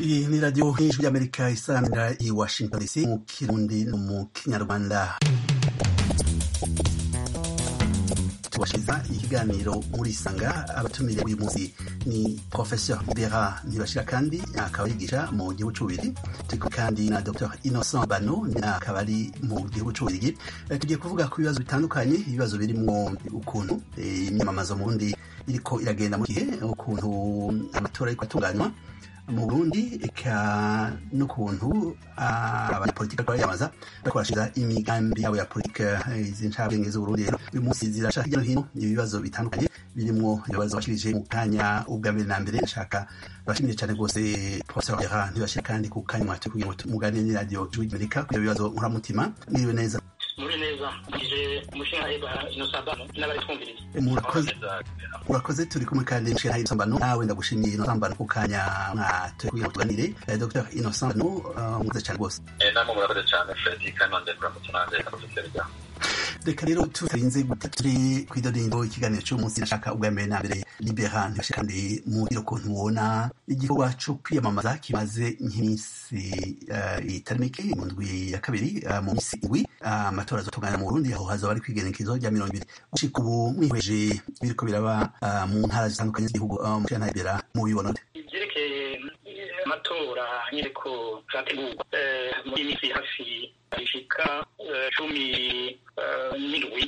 iyi ni radiyo hejuru y'amerika isaramira i washington dc mu kirundi no mu kinyarwanda tubashiriza ikiganiro muri sanga abatumire uyu munsi ni professeur bera ntibashira kandi akaba yigisha mu gihugu c'ububirigi turi kandi na dr innocent bano akaba ari mu gihugu c'ububirigi tugiye kuvuga ku bibazo bitandukanye ibibazo birimwo ukuntu imyamamazo mu burundi iriko iragenda mu gihe ukuntu amatora ariko atunganywa mu burundi eka n'ukuntu abanyapolitiki bariko bariyamaza bariko barashiza imigambi yabo ya politike izi ncabwenge z'uburundi rero uyu munsi zirasha hirya no hino ibibazo bitandukanye birimwo ibibazo bashirije mu kanya ubwa mbere na mbere nshaka bashimire cyane rwose professeur Bera ntibashira kandi ku kanya mwatu kugira ngo muganire n'iradiyo ijwi ry'amerika ku bibazo nkuramutima mwiriwe neza muri neza ngije umushinga eba inosabano n'abari twumviriza murakoze urakoze turi kumwe kandi umushinga inosambano nawe ndagushimiye inosambano ku kanya mwatu kugira ngo tuganire dr inosambano mwiza cyane rwose namwe murakoze cyane fredi kandi nonde kuramutse nanjye kamufiserega reka rero tutarinze guta turi kw'idodindo ikiganiro cy'umunsi nashaka ubwa mbere na mbere libera ntibashe kandi muri ukuntu mubona igikorwa cyo kwiyamamaza kimaze nk'iminsi itari mike mu ndwi ya kabiri mu minsi indwi amatora azotunganya mu burundi aho hazaba ari kwigenekezo rya mirongo ibiri gushika ubu mwihweje biriko biraba mu ntara zitandukanye z'igihugu mushana libera mubibona ivyerekeye amatora nyereko zategurwa muri minsi hafi ishika cumi n'indwi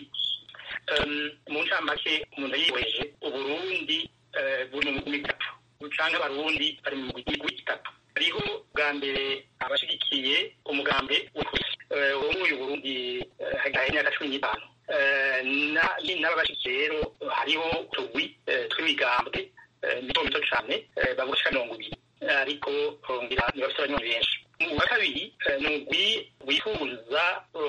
mu ncamake umuntu yihweje uburundi buri mu migwi itatu canke abarundi bari mu migwi itatu hariho bwa mbere abashigikiye umugambi w'ukwisi wo muri uyu burundi hagaye imyaka cumi n'itanu n'ababashigikiye rero hariho utugwi tw'imigambwe mito mito cane bagushika mirongo ibiri ariko ngira ntibafite abanywanyi benshi mu wa kabiri ni umugwi wifuza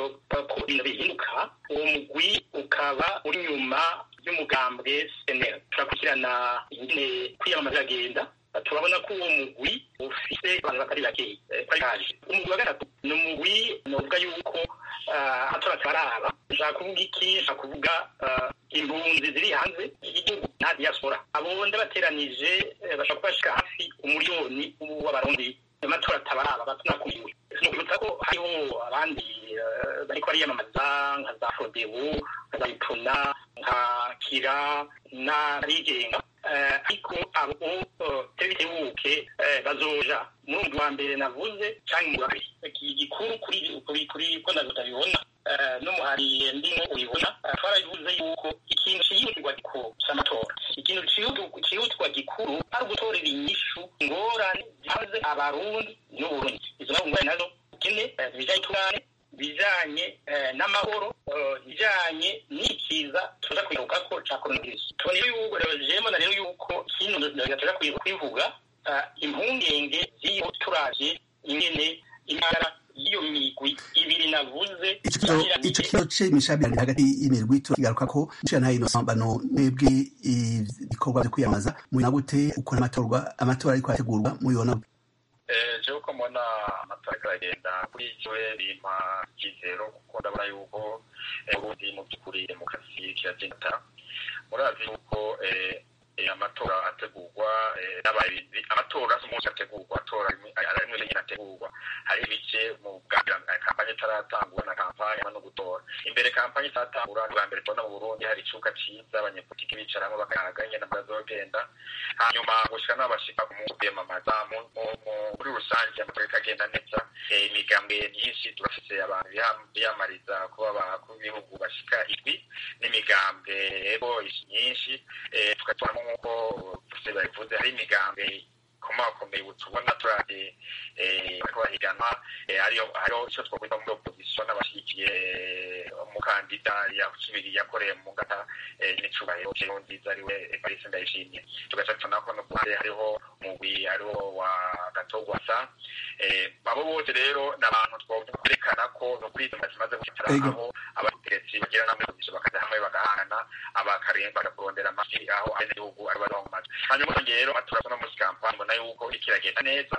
ko ibintu bihinduka uwo mugwi ukaba uri nyuma y'umugambwe senera turakurikirana ingene kwiyamamaza agenda turabona ko uwo mugwi ufise abantu batari bakeyi kwari kaje umugwi wa gatatu ni umugwi novuga yuko atora ataraba nshaka kuvuga iki nshaka kuvuga impunzi ziri hanze y'igihugu nta diaspora abo ndabateranije bashobora kubashika hafi umuriyoni w'abarundi amatora atabaraba batunakumiwe nukwibutsa ko hariho abandi bariko bariyamamaza nka za fodebu nka za ipuna nka kira n'abigenga ariko abo tebitebuke bazoja muri wa mbere navuze canke mu babiri igikuru kuri kuri ko ndatabibona n'umuhari ndimo ubibona twarabivuze yuko ikintu cihutirwa gikuru c'amatora ikintu cihutirwa gikuru ari ugutorera inyishu ingorane zihanze abarundi n'uburundi izo ngorane nazo ukene bijanye tungane bijanye n'amahoro bijanye n'ikiza tuza kwigarukako ca coronavirus tubona yuko jemona rero yuko kino tuza kwivuga impungenge z'iyo turavye ingene intara iyo migwi ibiri navuze ico kibazo c'imishamirano hagati y'imirwi turakigaruka ko nshira Innocent bano mwebwe ibikorwa vyo kwiyamamaza mubona gute ukuntu amatorwa amatora ariko arategurwa mubibona jewe ko mbona amatora ariko aragenda kuri jewe bimpa icyizero kuko ndabona yuko ubundi mu by'ukuri demokarasi kiragenda murazi yuko amatora ategurwa amatora si umunsi ategurwa atora rimwe nyine ategurwa hari ibice mu bwa kampanye itaratangura na kampanye no gutora imbere kampanye itaratangura bwa mbere tubona mu burundi hari icuka ciza abanyepolitiki bicaramo bakayaga ingene bazogenda hanyuma gushika n'aho bashika mu kwiyamamaza muri rusange amatora ikagenda neza imigambwe myinshi turafise abantu biyamariza kuba abakuru b'ibihugu bashika indwi n'imigambwe ebo myinshi tugatubonamo nk'uko bose babivuze hari imigambwe ikomakomeye ubu tubona turabye bariko bahiganwa hariho ico twokwita muri opposition n'abashigikiye umukandida yakibiri yakoreye mu ngata n'icubahiro nziza ariwe evariste ndayishimiye tugaca tubona ko no kuhande hariho umugwi hariho wa gatogwasa abo bose rero ni abantu twovuga kwerekana ko no kuri izo zimaze gushikira aho abategetsi bagira namwe opposition bakaja hamwe bagahana abakaremba bakakurondera amajwi aho abenegihugu ari baronka amajwi hanyuma rero turabona muri kampani mbona yuko iriko iragenda neza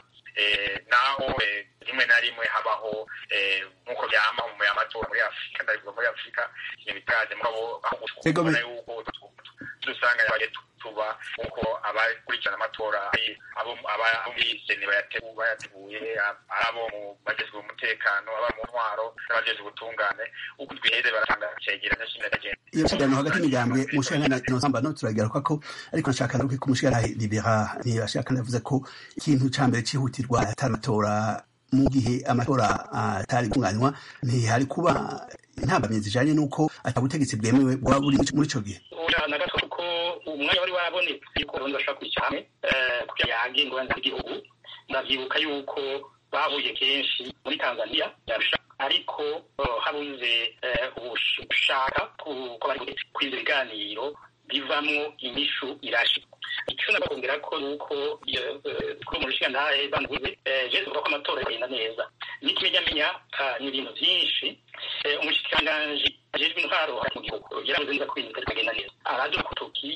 naho rimwe na rimwe habaho nk'uko byama mu y'amatora muri afurika ndabivuga muri afurika ibintu bitaje mugabo aho gushobora yuko dusanga yabaye tuba nk'uko abakurikirana amatora abo abiseni bayateguye ari abo mu bagezwe umutekano aba mu ntwaro n'abajejwe ubutungane uko twihere baratanga icegeranyo c'imyagagenda iyo kiganiro hagati y'imigambwe umushikana inosamba no turagaruka ko ariko nashaka naruke ko umushikana libera ntiyashaka navuze ko ikintu ca mbere cihutirwa atari amatora mu gihe amatora atari gutunganywa ntihari kuba intambamyi zijanye n'uko atabutegetsi bwemewe bwaba buri muri ico gihe na gato kuko umwanya wari warabonetse yuko abarundi bashobora kwicara hamwe kugira yange ingorane z'igihugu ndavyibuka yuko bahuye kenshi muri tanzania ariko habuze ubushaka ko bari kwiza ibiganiro bivamwo inyishu irashi icyo nabakongera ko nuko kuri mu rushinga ntahe banduze jesu uvuga ko amatora agenda neza n'ikimenyamenya ni ibintu byinshi umushikiranganji ajejwe intwaro mu gihugu yaravuze neza ko ibintu bitari kugenda neza araduka kutoki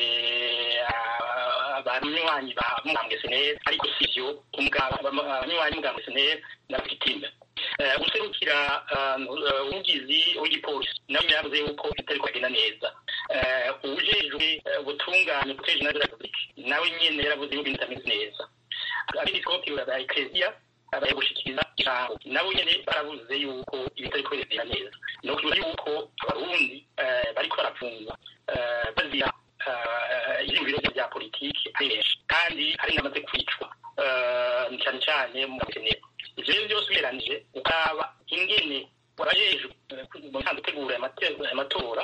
abanywanyi ba mugambwe seneri ariko sivyo abanywanyi mugambwe seneri na victime guserukira umugizi w'igipolisi nawe yavuze yuko bitari kugenda neza ujejwe ubutungane guteje na repubulika nawe nyene yaravuze yuko ibintu bitameze neza abepiskopi ba ekleziya abaye gushikiriza ijambo nabo nyene baravuze yuko ibitari kugenda neza ni ukuvuga yuko abarundi bariko barapfungwa bazira ivyiyumviro vya politiki ari benshi kandi hari n'abamaze kwicwa cyane cyane mu makenero ivyo rero byose ugereranije ukaba ingene warajejwe mu ntango utegura amatora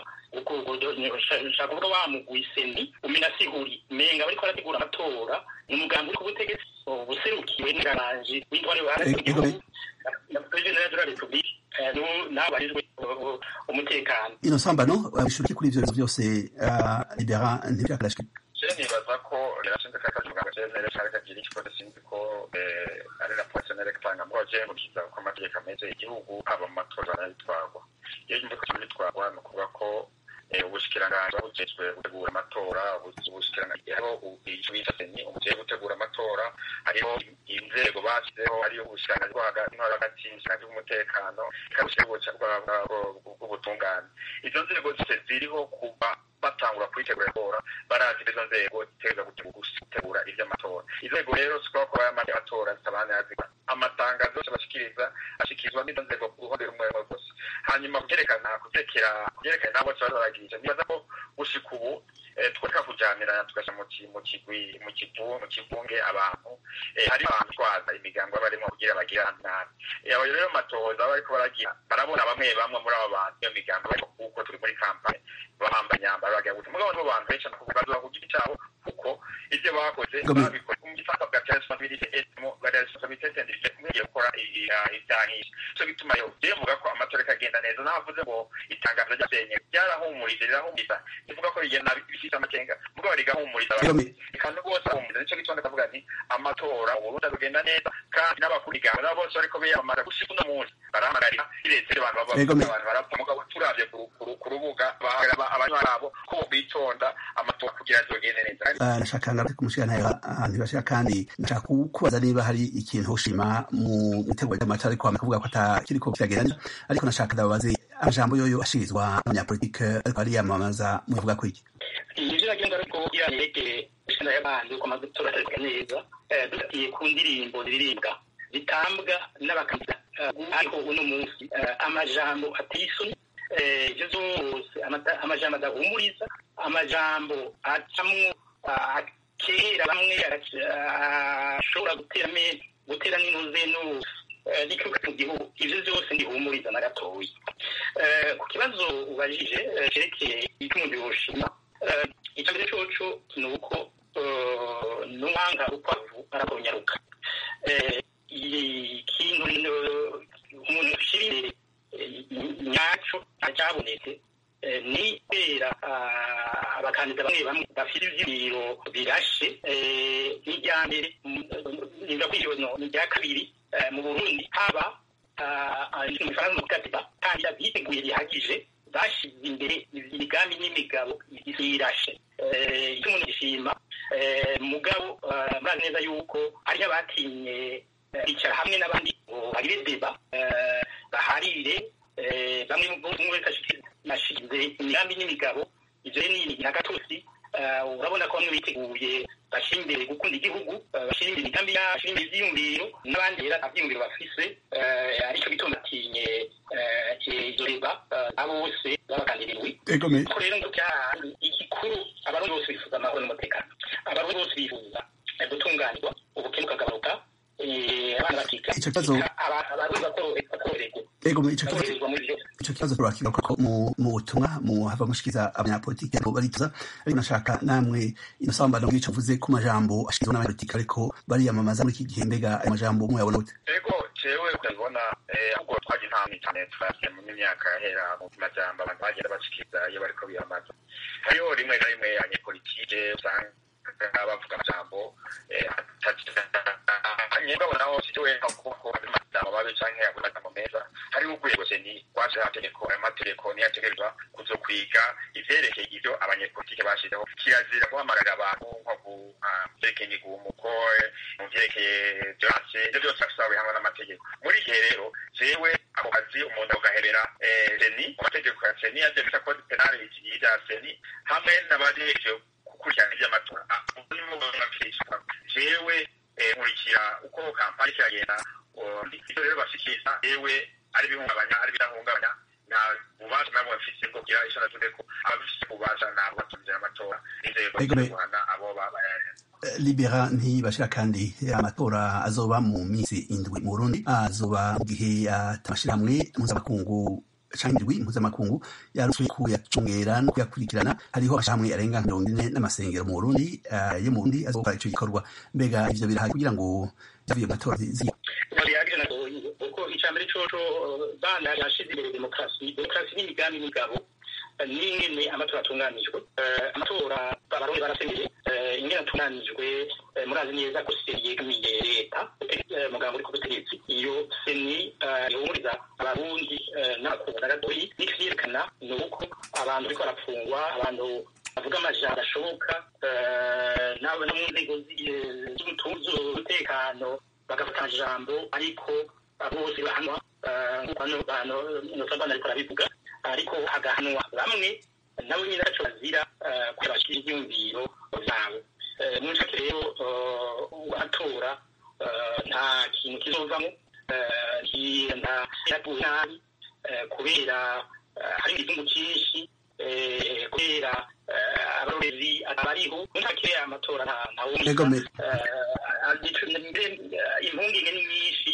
ushaka kuvuga wamugwi seni uminasiguri menga bariko barategura amatora ni umugambi uri ku butegetsi buserukiwe n'ingaranji w'intwari w'igihugu na perezida de la republique n'abajejwe umutekano ino sambano bishuriki kuri ivyo bibazo byose libera ntibyakarashwe je nibaza ko rirashinze kaka muganga cnr cari kagira ikibazo sinzi ko ari raporo cnr gutanga mugabo je mukiza ko amategeko ameze igihugu aba mu matora arayitwarwa iyo yumva ko bitwarwa ni ukuvuga ko ubushikiranganji bujejwe gutegura amatora ubushikiranganji hariho ico bita seni umujejwe gutegura amatora hariho inzego bashyizeho hariho ubushikiranganji bwo hagati no hagati ubushikiranganji bw'umutekano ikaba bw'ubutungane izo nzego zose ziriho kuba batangura kuyitegura itora barazi izo nzego ziteza gutegura ivy'amatora izo nzego rero sikuba kuba amatora zitabana yazigwa amatangazo yose bashikiriza ashikirizwa n'izo nzego ku ruhande rumwe rumwe rwose hanyuma kuvyerekana kuvyerekera kuvyerekana nabo bose bari baragirije nibaza ko gushika ubu tworeka kujanirana tugasha mu kigwi mu kivu mu kivunge abantu hari abantu twaza imigango barimo kugira bagira nabi abo rero matohoza bariko baragira barabona bamwe bamwe muri abo bantu iyo migango bariko kuko turi muri kampani bahamba nyambara bagira gusa mugabo nibo bantu benshi bazoba ku giti cabo kuko ivyo bakoze babikoze mu gifaransa bwa responsabilité etmo bwa responsabilité individuelle kumwigiye gukora ivyanisha so bituma yo je muga ko amatora kagenda neza navuze ngo itangazo ryasenye ryarahumuriza rirahumuriza rivuga ko rigenda bifite amakenga mugabo rigahumuriza kandi bose bahumuriza nico gituma ndavuga nti amatora uburundi rugenda neza kandi n'abakurikiranwa nabo bose bariko biyamamaza gushika uno munsi barahamagarira iretse abantu abantu barapfa mugabo turavye ku rubuga abanywanyi babo ko bitonda amatora kugira azogende neza nashaka ngaruke kumushikana ntibashaka kandi nashaka kubaza niba hari ikintu ushima mu itegura ry'amatora ariko bakavuga ko atakiriko kiragenda neza ariko nashaka ndababaze amajambo yoyo ashirizwa n'abanyapolitike ariko ariyamamaza muvuga ko iki ivyo nagenda ariko kugira yerekeye ishina y'abandi uko amatora atarika neza dufatiye ku ndirimbo ziririmbwa zitambwa n'abakandida ariko uno munsi amajambo atisoni ivyo zose amajambo adahumuriza amajambo acamwo kera bamwe ashobora gutera gutera n'intuze n'ikibuga mu gihugu ivyo vyose ndihumuriza na gatoyi ku kibazo ubajije cerekeye icyo umuntu yoshima icya mbere coco ni uko n'uwanga urukwavu arakonyaruka ikintu umuntu ashira imbere nyaco acyabonetse ni kubera abakandida bamwe bamwe bafite ivyibiro birashe n'irya mbere nivuga ko iyo ni irya kabiri mu burundi haba mu ifaransa mu katiba kandi biteguye bihagije bashize imbere imigambi n'imigabo irashe icyo umuntu gishima mugabo murazi neza yuko hariho abatinye bicara hamwe n'abandi ngo bagire deba baharire bamwe mu wese nashinze imigambi n'imigabo ivyo ni na gatosi urabona ko bamwe biteguye bashyira imbere gukunda igihugu bashyira imbere imigambi yabo bashyira imbere ibyiyumviro n'abandi rero nta byiyumviro bafise aricyo gituma batinye izo reba abo bose babagandiriwe ko rero ngo igikuru abarundi bose bifuza amahoro n'umutekano abarundi bose bifuza gutunganirwa ubukene bukagabanuka abana bakiga abarundi bakoroherwa icyo kibazo turakigaruka ko mu butumwa mu hava mushikiza abanyapolitiki ariko barituza ariko nashaka namwe inosambano bw'ico mvuze ku majambo ashikirizwa n'abanyapolitiki ariko bariyamamaza muri iki gihe mbega ayo majambo muyabona gute ego jewe kubibona ahubwo twaje intambwe cyane twasiye mu myaka yahera mu majambo abantu bagenda bashikiriza iyo bariko biyamamaza hariho rimwe na rimwe abanyepolitike usanga bavuga amajambo nyebwa naho siwe kuko amajambo babe canke amajambo meza hariho urwego seni rwaje hategeko ayo mategeko niyo ategerezwa kuzokwiga ivyerekeye ivyo abanyepolitike bashizeho kirazira guhamagarira abantu nko ku vyerekeye imigumuko mu vyerekeye violence ivyo vyose afisa hamwe n'amategeko muri igihe rero jewe ako kazi umuntu agahebera seni mu mategeko ya seni yaje bita code penal ya seni hamwe n'abajejwe gukurikirana ivy'amatora jewe nkurikira uko kampani kiragenda ivyo rero bashikiriza yewe ari bihungabanya ari bidahungabanya nta bubasha nabo bafise bwo kugira ico navuze ko abafise ububasha ntabwo batumvira amatora n'inzego guhana abo libera ntibashira kandi amatora azoba mu minsi indwi mu burundi azoba mu gihe atamashirahamwe mpuzamakungu canke indwi mpuzamakungu yaruswe kuyacungera no kuyakurikirana hariho amashirahamwe arenga mirongo ine n'amasengero mu burundi yo mu burundi azokora ico gikorwa mbega ivyo birahari kugira ngo vyavuye mu matora uko icambere coco bana yashize imbere demokarasi demokarasi n'imigambi n'imigabo n'ingene amatora atunganijwe amatora abarundi barasemeye ingene atunganijwe murazi neza ko seni yegamiye leta muganga uri ku butegetsi iyo seni ihumuriza abarundi n'abakunda gatoyi n'ikivyerekana ni uko abantu bariko barapfungwa abantu bavuga amajambo ashoboka no mu nzego z'umutekano bagafata ijambo ariko bose bahanwa nk'uko hano nosabana ariko arabivuga ariko hagahanwa bamwe nabo nyine baco bazira kubera bashira ivyumviro vyabo mu ncake rero atora nta kintu kizovamo yaguye nabi kubera hari igizungu cyinshi kubera abarorezi abariho mu ncake amatora ntawumva impungenge ni nyinshi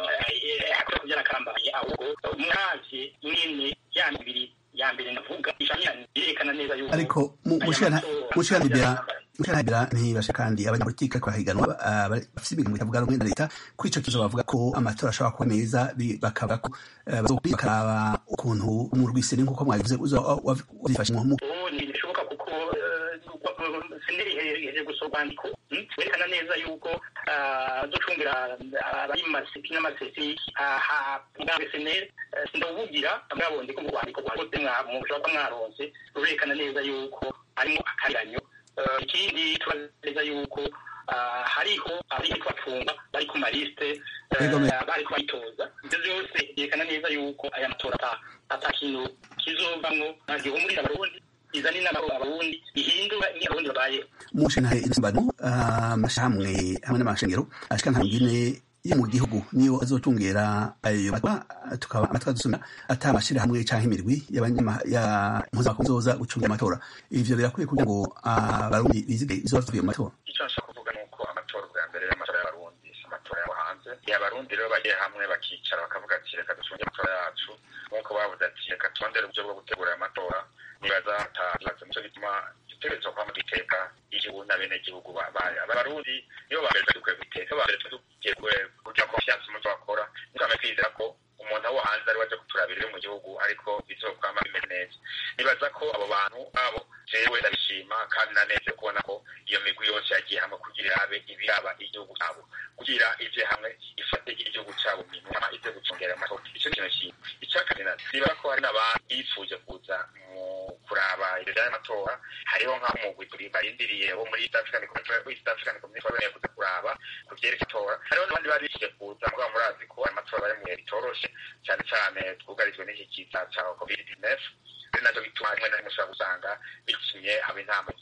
akora kubyara akambaye ahubwo umwavye nyine ya mibiri ya mbere navuga yerekana neza yuko ariko mushiranibera mushiranibera ntibasha kandi abanyapolitike ariko bahiganwa bafise ibigango bitavuga rumwe na leta kuri ico kibazo bavuga ko amatora ashobora kuba meza bakavuga ko bakaraba ukuntu mu rwiseni nk'uko mwabivuze uzifashe mu ntibishoboka kuko senderi ihereje gusa urwandiko werekana neza yuko ducungira abari mu maseti n'amasesi bwa seneri ndawuvugira mwabonye ko mu rwandiko rwagutse mushobora kuba mwaronse rurerekana neza yuko harimo akaranyo ikindi tubaza neza yuko hariho abari kubacunga bari ku malisite bari kubayitoza ibyo byose byerekana neza yuko aya matora ata kintu kizovamwo nta gihumurira abarundi izana inama abarundi ihindura imwe abarundi babayeho mushanahe insimbano amashamwe hamwe n'amashengero ashika nta ngine yo mu gihugu niyo azotungera ayo matwa tukaba amatwa dusumira ata amashirahamwe canke imirwi y'impuzamakuru zoza gucungira amatora ivyo birakwiye kugira ngo abarundi bizige izoba tuvuye mu matora icyo nshaka kuvuga ni uko amatora bwa mbere y'amatora y'abarundi si amatora y'abo hanze abarundi rero bagiye hamwe bakicara bakavuga ati reka ducunge amatora yacu nk'uko bavuze ati reka turondere uburyo bwo gutegura aya matora nibaza atahatse nico gituma dutegerezwa kwama duteka igihugu n'abenegihugu abarundi nibo ba mbere dukwiye guteka ba mbere tugiye kugira confiance mu byo bakora ntukame kwizera ko umuntu abo hanze ari waje kuturabira iri mu gihugu ariko bizokwama bimeze neza nibaza ko abo bantu abo jewe ndabishima kandi naneze kubona ko iyo migwi yose yagiye hamwe kugira irabe ibiraba igihugu cyabo kugira ivye hamwe ifate igihugu cyabo minwa ivyo gucungera amatora ico kintu kimwe icya kabiri nibaza ko hari n'abantu bifuje kuza mu kuraba ibyo by'amatora hariho nk'umugwi turi barindiriye wo muri East African Community East African Community baboneye kuza kuraba ku vyerekeye itora hariho n'abandi bari bifuje kuza mugabo murazi ko amatora bari mu bihe bitoroshe cyane cyane twugarijwe n'iki kiza ca covid 19 ari nacyo bituma rimwe na rimwe ushobora gusanga bitumye haba intama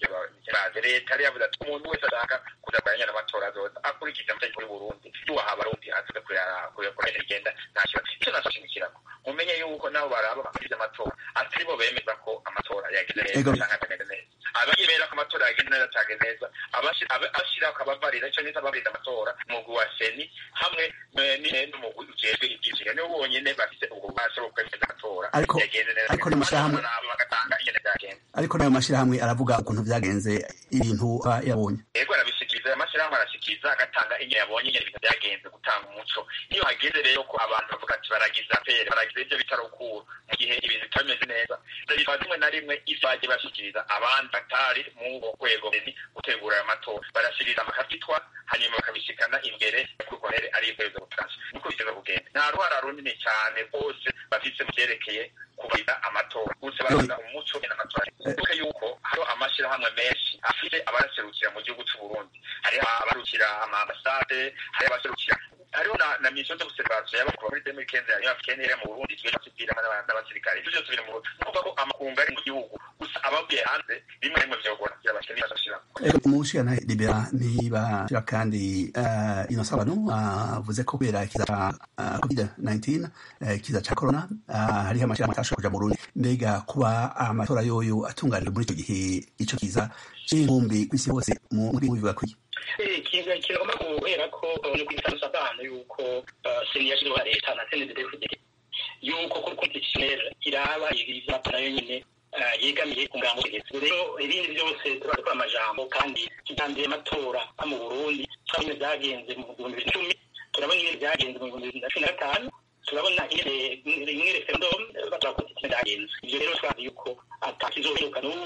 baze leta yari yavuze ati umuntu wese ashaka kuza kuranyana amatora azoza akurikiza amategeko y'uburundi yubaha abarundi aze kuyakora igenda nta kibazo icyo nashimikirako mumenye yuko nabo baraba bakurikiza amatora atari bo bemeza ko amatora yagenze neza canke atagende neza abemera ko amatora yagenze neza atagende neza abashirako abavarira ico nita abavarira amatora umugwi wa seni hamwe n'umugwi ujejwe ivyizigiro nibo bonyene bafise ubwo bubasha bwo kwemeza amatora yagenze neza ariko n'amashirahamwe bagatanga ingene vyagenze ariko n'ayo mashirahamwe aravuga ukuntu vyagenze ibintu yabonye yego arabishikiriza ayo mashirahamwe arashikiriza agatanga ingene yabonye ingene ibintu vyagenze gutanga umuco iyo hageze rero ko abantu bavuga ati baragiza pere baragiza ivyo bita rukuru mu gihe ibintu bitameze neza biva rimwe na rimwe ivaje bashikiriza abandi batari mu rwego gutegura ayo matora barashikiriza bakabitwa hanyuma bakabishikana imbere kukonere ari ikwezi gutasha niko biteza kugenda nta ruhara runini cyane rwose bafise mu vyerekeye kubarira amatora gusa baraza umuco n'amatora kuko yuko hariho amashirahamwe menshi afite abaserukira mu gihugu c'u Burundi hariho abarukira amambasade hariho abaserukira hariho na, na mission de observation y'abakuru muri 2015 hariho africaine iri mu Burundi twe tupira n'abasirikare ivyo byose biri mu Burundi nukuvuga ko amakungu ari mu gihugu gusa abavuye hanze rimwe rimwe vyogora kugira bakeneye bashira umushikana libera niba shira kandi uh, Innocent Bano avuze ko kubera kiza uh, covid-19 uh, kiza ca corona uh, hariho amashirahamwe atashoboye kuja mu Burundi mbega kuba amatora yoyo atunganijwe muri ico gihe ico kiza c'inkumbi kw'isi hose muri bivuga kwiki ikintu kigomba guhera ko ni kwisanzuza abana yuko seni yashyizeho leta na seni dedefuderi yuko kuri konstitutionnel iraba ivyapa nayo nyene yegamiye ku ngango y'ubutegetsi rero ibindi byose tuba dukora amajambo kandi kijambere amatora mu burundi turabona byagenze mu bihumbi bibiri na cumi turabona ingene byagenze mu bihumbi bibiri na cumi na gatanu turabona ingene referendum batora konstitutionnel byagenze ivyo rero twazi yuko ata kizohinduka n'ubu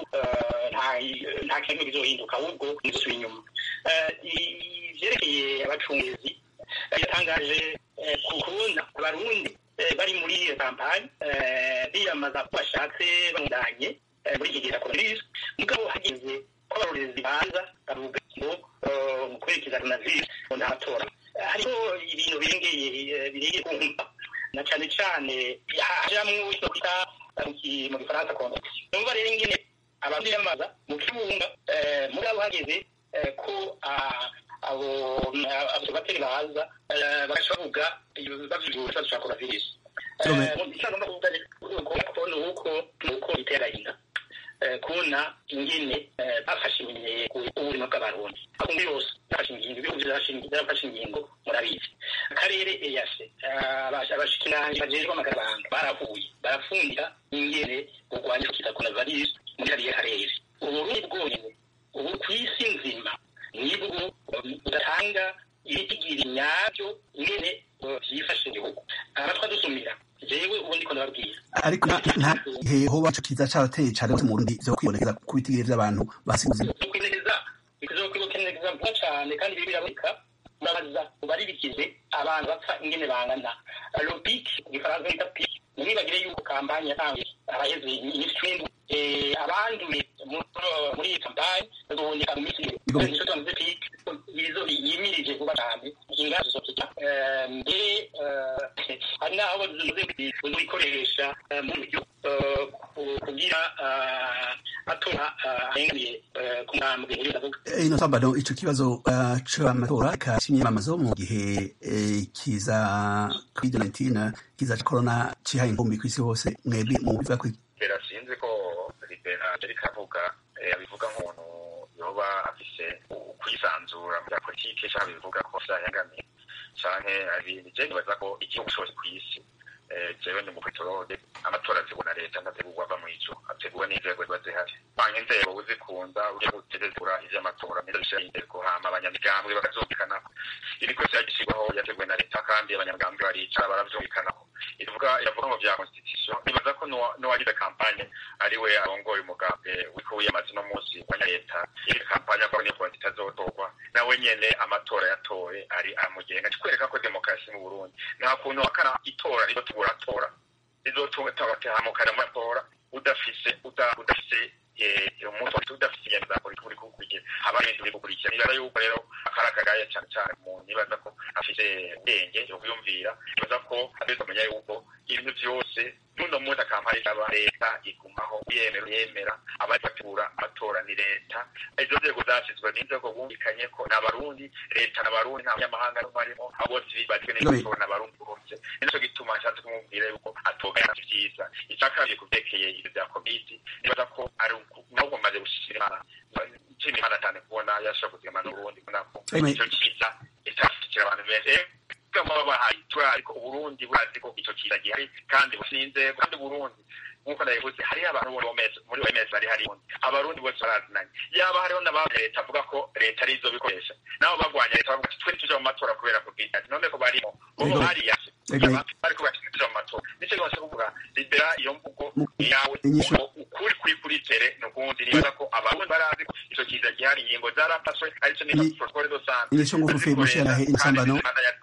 nta kintu kizohinduka ahubwo nizosubira inyuma ivyerekeye abacungizi yatangaje kubona abarundi bari muri iyo kampani biyamaza ko bashatse bamudanye muri iki gihe cya coronavirus mugabo hageze ko abarorezi baza bavuga ngo mu kwerekeza coronavirus nta matora hariho ibintu birengeye birengeye kumva na cane cane hajamwo icyo kwita mu gifaransa context numva rero ingene abantu biyamaza mu kibunga mugabo hageze ko abo abasobateri baza bagaca bavuga bavyura ikibazo ca coronavirus icyo agomba kuvuga kubona uko uko bitera inda kubona ingene bafashe iminyengo ubuzima bw'abarundi akungu yose bafashe ingingo ibihugu byarafashe ingingo murabizi akarere eyase abashikiranganji bajejwe amagarabanga barahuye barafundira ingene kurwanya ikiza coronavirus muri kariya karere uburundi bwonyene ubu ku isi nzima nibwo budatanga ibitigiri nyabyo ingene vyifashe igihugu abatwa dusumira jewe ubu ndiko ndababwira ariko nta gihe hoba ico kiza carateye cane gose mu Burundi vyo kwibonekeza ku bitigiri vy'abantu basize ubuzima kwibonekeza bizokwibonekeza vuba cane kandi biri biraboneka murabaza bari bikize abantu bapfa ingene bangana lopik mu gifaransa bita pik ntimwibagire yuko kampanye yatanguye abaheze iminsi cumi abanduye muri iyi kampanye bazoboneka mu minsi ibiri nico tumaze pik izo yimirije vuba cane inganda zizokija mbere hari n'aho bazize kuzikoresha mu buryo kugira atora arengamiye ku ntambwe nk'iyo ndavuga ino sambano ico kibazo c'amatora k'imyamamazo mu gihe kiza covid-19 kiza ca corona cihaye inkumbi kw'isi hose mwebwe mu bivuga kwiki libera sinzi ko libera ariko avuga abivuga nk'umuntu yoba afise kwisanzura mu bya politike canke bivuga ko vyayangamiye canke ibintu je nibaza ko igihugu cose kw'isi jewe ni mukwitorode amatora ategurwa na leta ntategurwa ava mw'ijuru ategurwa n'inzego ziba zihari banka inzego uzikunda uje gutegura ivy'amatora neza bishira inteko hama abanyamigambwe bakavyumvikanako iri kwese yagishyirwaho yateguwe na leta kandi abanyamigambwe baricara baravyumvikanako ivuga iravuga ngo vya constitution nibaza ko n'uwagize kampanye ari we arongoye umugambi wiko wiyamaze uno munsi wa leta iri kampanye akora niyo konti itazotorwa nawe nyene amatora yatowe ari amugenga kikwereka ko demokarasi mu burundi nta kuntu wakana itora rizo tuguratora rizotahamukana mu matora udafise udafise umuntu udafise ingendo politiki uri kukurikira haba ibintu biri gukurikira nibaza yuko rero akari akagaye cane cane umuntu nibaza ko afise ubwenge yo kuyumvira nibaza ko ategerezwa kumenya yuko ibintu vyose n'uno munsi akampari aba leta igumaho yemera yemera abari bategura amatora ni leta izo nzego zashyizwe n'inzego bumvikanye ko ni abarundi leta n'abarundi nta munyamahanga n'umwe arimo abo bose bibajwe n'amatora n'abarundi bose nicyo gituma nshatse kumubwira yuko atogaya vyiza icya kabiri ku vyerekeye ibyo bya komiti nibaza ko ari nabwo maze gushira imana nshima imana cyane kubona yashobora kuzigama n'uburundi kubona ko icyo cyiza itashyigikira abantu benshi baba bahaye itura ariko uburundi burazi ko icyo kiza gihari kandi businze kandi burundi nk'uko nabivuze hariho abantu muri oms bari hari abarundi bose barazinanye yaba hariho n'abandi leta avuga ko leta ari izo bikoresha nabo bagwanya leta bavuga ati twe ntituje mu matora kubera kubwitani none ko barimo bobo bariyase ariko bakituje mu matora nicyo gose kuvuga libera iyo mvugo yawe ukuri kuri kuri tere ni ukundi nibaza ko abarundi barazi ko icyo kiza gihari ingingo zarafashwe aricyo niba protokole do sante imisho ngufi mushirahe insambano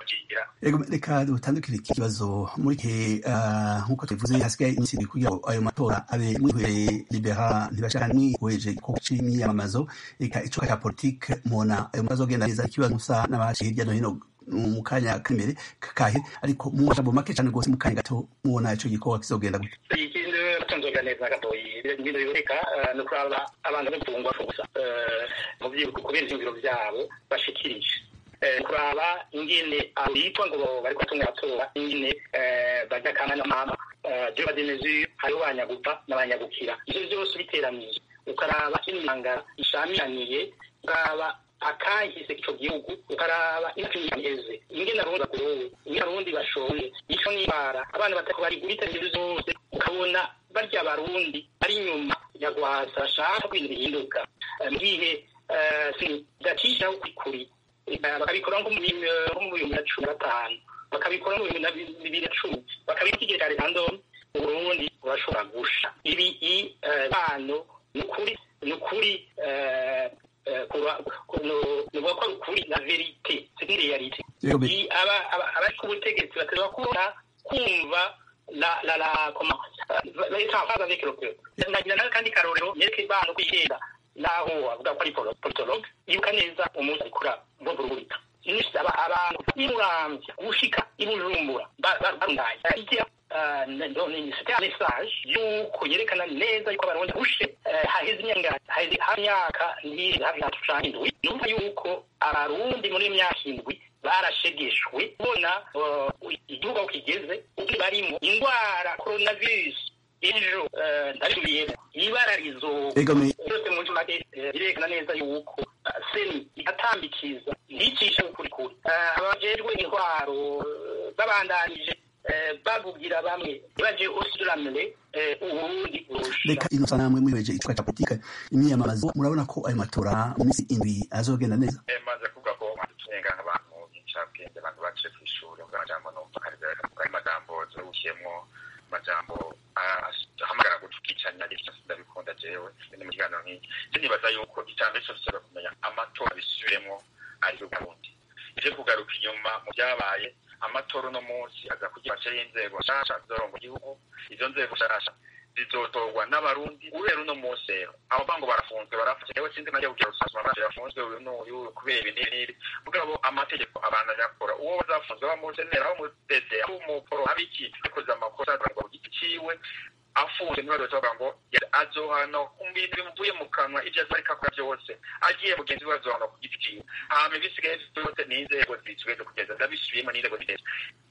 reka dutandukire iki kibazo muri gihe nk'uko tubivuze hasigaye iminsi ibiri kugira ngo ayo matora abe mwihwereye libera ntibashaka mwihweje ko c'imyiyamamazo reka icuka ca politike mubona ayo matora azogenda neza ikibazo musa n'abaciye hirya no hino mu kanya k'imbere kakahe ariko mu majambo make cane rwose mu kanya gato mubona ico gikorwa kizogenda gute ikindi batonzoga neza gatoyi ibintu biboneka ni ukuraba abantu b'imfungwa gusa mu kubera ivyumviro vyabo bashikirije kuraba ingene bitwa ngo bari kubatunga abatora ingene bajya kana na mama je bade mesure hariho banyagupfa n'abanyagukira ivyo vyose biteranije ukaraba imyanga ishamiraniye ukaraba akahise ico gihugu ukaraba imyeze ingene abarundi bagowe ingene abarundi bashonje ico n'ibara abana batako bari guhita ibintu zose ukabona barya abarundi ari inyuma ya gwasa bashaka ko ibintu bihinduka mu gihe sidacishaho kwikuri bakabikora nko mu bihumbi na cumi na gatanu bakabikora mu bihumbi bibiri na cumi bakabika ikigega rikandoni uburundi burashobora gusha ibi bano ni ukuri ni ukuri nuvuga ko ari ukuri na verite c'est realite abari ku butegetsi baterwa kubona kumva la la la comment leta en phase avec le peuple nagira nawe kandi karorero nyereke bano kwihenda naho avuga ko ari politologue yibuka neza umunsi arikura mvugurugurika abantu imuramvya gushika ibujumbura barundaye c'était un message yuko yerekana neza yuko abarundi bushe haheze imyaka imyaka ntiri hafi itatu canke indwi numva yuko abarundi muri imyaka indwi barashegeshwe ubona igihugu aho kigeze ubwo barimo indwara coronavirus ejo ndabisubiyemo ibara rizoba byose mu ncamake birerekana neza yuko seni igatambikiza nticisha ukuri kuri abajejwe intwaro babandanije bavugira bamwe baje osiramire uburundi burusha reka ino sana namwe mwibeje icuka ca politika imyiyamamazo murabona ko ayo matora mu minsi indwi azogenda neza maze kuvuga ko mwaducenga nk'abantu b'incabwenge abantu baciye kw'ishuri ubwo amajambo numva ari majambo zirabukiyemwo amajambo ahamagara gutukicanya ivyo ndabikunda jewe ni mu kiganiro nk'iki je nibaza yuko icambere cose tuza kumenya amatora bisubiremwo ari uburundi ivyo kugaruka inyuma mu vyabaye amatora uno munsi aza kugira bace y'inzego nshasha zizoronga igihugu izo nzego nshasha zizotorwa n'abarundi guhera uno munsi rero abo bango barafunzwe barafashe yewe sinzi najya kugira rusasuma baje bafunzwe uyu n'uyu kubera ibi n'ibi n'ibi mugabo amategeko abantu yakora uwo bazafunzwe bamusenera aho mudede aho umuporo abiki yakoze amakosa ku giti ciwe afunze ntibazoca bavuga ngo azohana ku bintu bimuvuye mu kanwa ibyo azo ariko akora byose agiye mugenzi we azohana ku giti ciwe hama ibisigaye byose n'inzego zibijejwe kugeza ndabisubiyemo n'inzego zibijejwe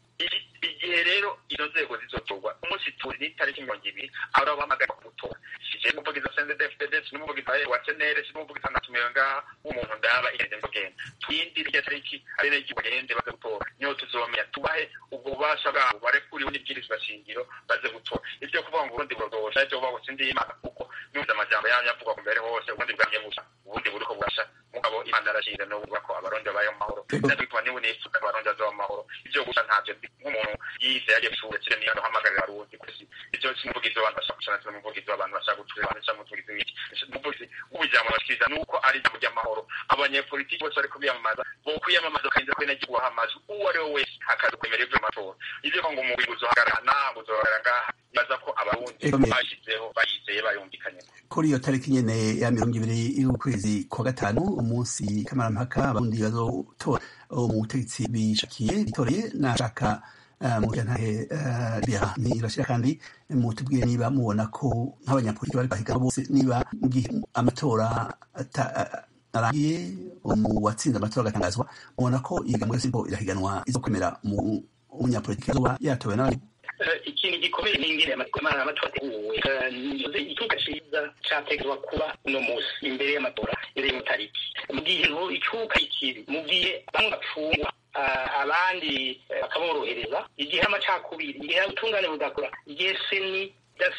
igihe rero izo nzego zizotorwa umunsi turi n'itariki mirongo ibiri aho bahamagara kumutora sije n'umuvugizi wa CNDD-FDD n'umuvugizi wa CNL n'umuvugizi anatumiwe ngaha w'umuntu ndaba igende mugenda twindire iryo tariki ari nayo bagende baze gutora niho tuzomenya tubahe ubwo bubasha bwabo barekuriwe n'ibwirizwa shingiro baze gutora ivyo kuvuga ngo uburundi burogosha ivyo kuvuga ngo sindi imana kuko numva amajambo yanyu avugwa ku mbere hose ubundi bwamye busha ubundi buriko burasha mugabo imana arashinze no kuvuga ko abarundi babayeho mu mahoro natwe tuba niwe nifuza ko abarundi bazoba mu mahoro ivyo gusa ntavyo nk'umuntu yize yagiye gusura kire niyo hamagarira abarundi kusi ivyo simuvugizi w'abantu bashaka gucana simuvugizi w'abantu bashaka gutura abantu cyangwa umuvugizi w'iki umuvugizi w'ubujambo bashikiriza nuko ari ijambo ry'amahoro abanyepolitiki bose bariko biyamamaza bo kwiyamamaza bakarinda ko inagihugu hamaze uwo ari we wese hakaza kwemera ivyo matora ivyo ngo umubiri uzohagarara ntabwo uzohagarara ngaha baza ko abarundi bashizeho bayizeye bayumvikanye kuri iyo tariki nyene ya mirongo ibiri y'ukwezi kwa gatanu umunsi kamarampaka abarundi bazotora mu butegetsi bishakiye bitoreye nashaka mugantahe bera nirashira kandi mutubwire niba mubona ko nk'abanyapolitiki bari bahiganwa bose niba mu gihe amatora arangiye mu watsinze amatora agatangazwa mubona ko ihiganwa yose iriko irahiganwa izo kwemera mu munyapolitiki azoba yatowe n'abandi ikintu gikomeye n'ingene amatora ateguwe icyuka ciza categerezwa kuba uno musi imbere y'amatora iri mu tariki mu gihe icuka ikiri mu gihe bamwe bapfungwa abandi bakaborohereza igihe amacakubiri igihe ubutungane budakora igihe seni